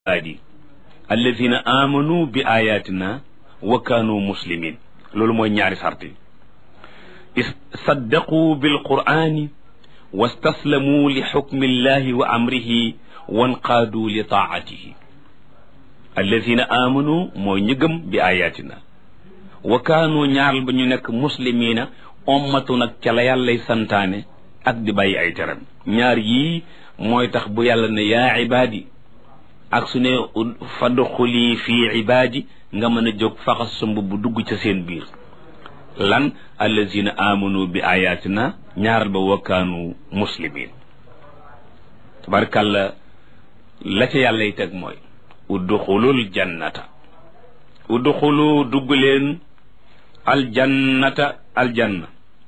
ibaadi alladina amanu bi ayatina wa kaanu muslimin loolu mooy ñaari sart yi saddaqu bilqur'ani wastaslamu li xukmi illahi wa amrihi wanqaadu li taatihi alladina amanu mooy ñi gëm bi ayatina wa kaanu ñaaral ba ñu nekk muslimina ommatu nag ca la yàllay santaane ak di bàyyi ay teram ñaar yii mooy tax bu yàlla ne yaa ibaadi ak su ne fadxuli fii ibaadi nga mën a jóg faxas sa mbubb dugg ca seen biir lan allazina amanu bi ayatina ñaaral ba wakkaanu muslimin tabarkàlla la ca yàllay teg mooy udduxulul jannata udduxulu dugg leen aljannata aljanna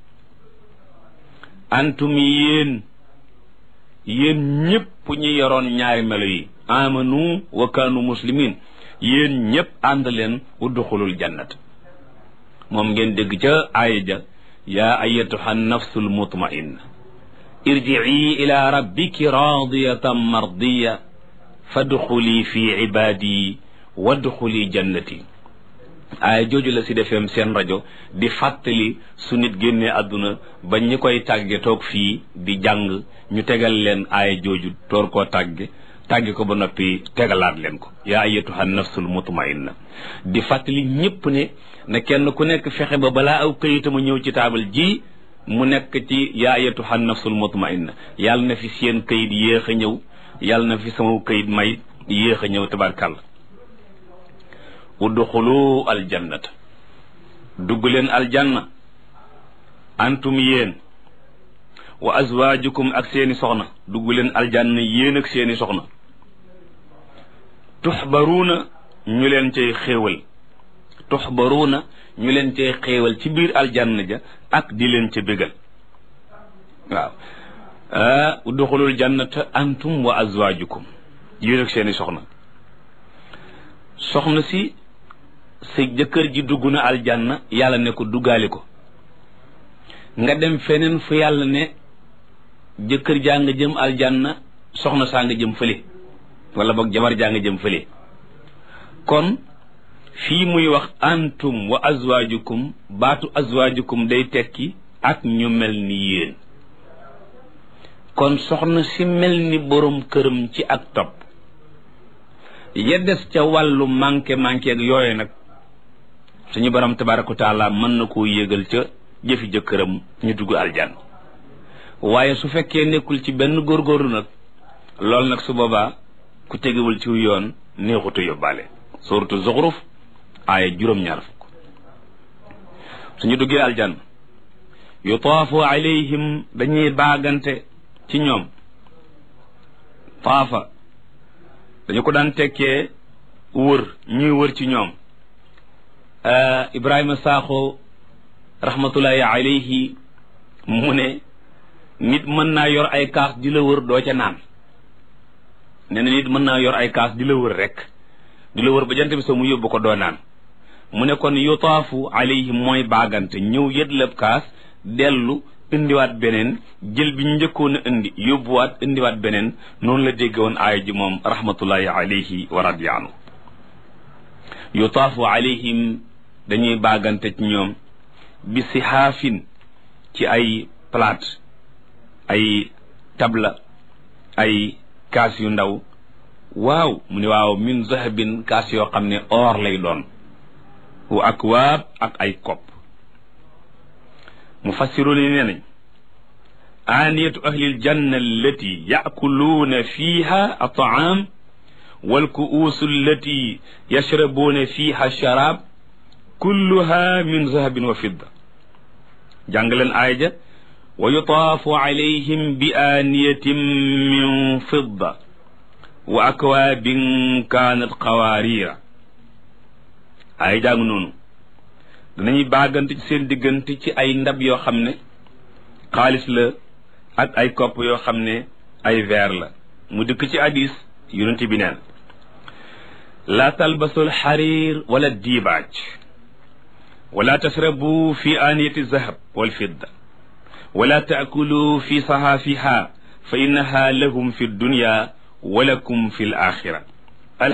antum yéen yéen ñëpp ñu yoroon ñaari melo yi amanu wa kaanu muslimin yéen ñëpp ànd leen udduxulul jannat moom ngeen dégg ca aaya ja yaa ayatuha nafsul mutmainna irjii ila rabbiki radiyatan mardiya fadxuli fi ibadi wadxuli jannati aaya jooju la si defeem seen rajo di fàttali su nit génnee àdduna ba ñi koy tàgge toog fii di jàng ñu tegal leen aaya jooju toor koo tàgge tàgge ko ba noppi tegalaat leen ko yaa ayyatuha nafsul mutmainna di fàttali ñëpp ne na kenn ku nekk fexe ba balaa aw këyitama ñëw ci taabal ji mu nekk ci yaa ayyatuha nafsul mutmainna yàlla na fi seen këyit yéex a ñëw yàlla na fi sama këyit may yéex a ñëw tabarkàlla udxulu aljannata dugg leen aljanna antum yéen wa azwaajukum ak seeni soxna dugg leen aljanna yéen ak seeni soxna tuxbaruuna ñu leen cay xéewal tuxbaruuna ñu leen cay xéewal ci biir aljanna ja ak di leen ca bégal waaw udxulul jannata antum wa azwaajukum yéen ak seeni soxna soxna si sa jëkkër ji dugg na aljanna yàlla ne ko duggaali ko nga dem feneen fu yàlla ne jëkkër jaa nga jëm aljanna soxna saa nga jëm fële wala boog jabar jaa nga jëm fële kon fii muy wax antum wa azwaajukum baatu azwaajukum day tekki ak ñu mel ni yéen kon soxna si mel ni boroom këram ci ak topp ya des ca wàllu manqué manqué ak yooyu nag suñu borom tabaraka wa taala mën na koo yégal ca jëfi jëkkëram ñu dugg aljan waaye su fekkee nekkul ci benn góorgóorlu nag loolu nag su boobaa ku tegewul ci yoon neexutu yóbbaale suratu zuxruf aaya juróom-ñaar fukk suñu duggee aljan yutaafu alayhim dañuy baagante ci ñoom taafa dañu ko daan tekkee wër ñuy wër ci ñoom Ibrahima Sakho rahmatullahi alayhi mu ne nit mën naa yor ay kaas di la wër doo ca naan nee na nit mën naa yor ay kaas di la wër rek di la wër ba jant bi soo mu yóbbu ko doo naan mu ne kon yutaafu alayhim mooy baagante ñëw yëdlab kaas dellu indiwaat beneen jël bi ñu njëkkoon a indi yóbbuwaat indiwaat beneen noonu la dégg woon aaya ji moom rahmatullahi alayhi wa radiya anhu yutaafu alayhim dañuy baagante ci ñoom bi sihaafin ci ay plate ay tabla ay kaas yu ndaw waaw mu ne waaw min zahabin kaas yoo xam ne or lay doon wa akwaab ak ay kopp mufassiru ni nee nañ aaniyatu ahlil janna allati yaakuluuna fiiha ataam wal kuusu allati yashrabuuna fiiha sharaab kulluha min zahabin wa fidda jàng leen aaya ja wa yutaafu alayhim bi aaniyatin min fidda wa akwaabin kaanat qawaariira aaya jàng noonu danañuy baagante ci seen diggante ci ay ndab yoo xam ne xaalis la ak ay kopp yoo xam ne ay verre la mu dëkk ci hadis yonent bi neen laa talbasul xariir wala diibaaj wala tashrabu fi aaniyati zahab wal fidda wala taakulu fi sahaafiha fa innaha lahum fi dunya walakum fi l axira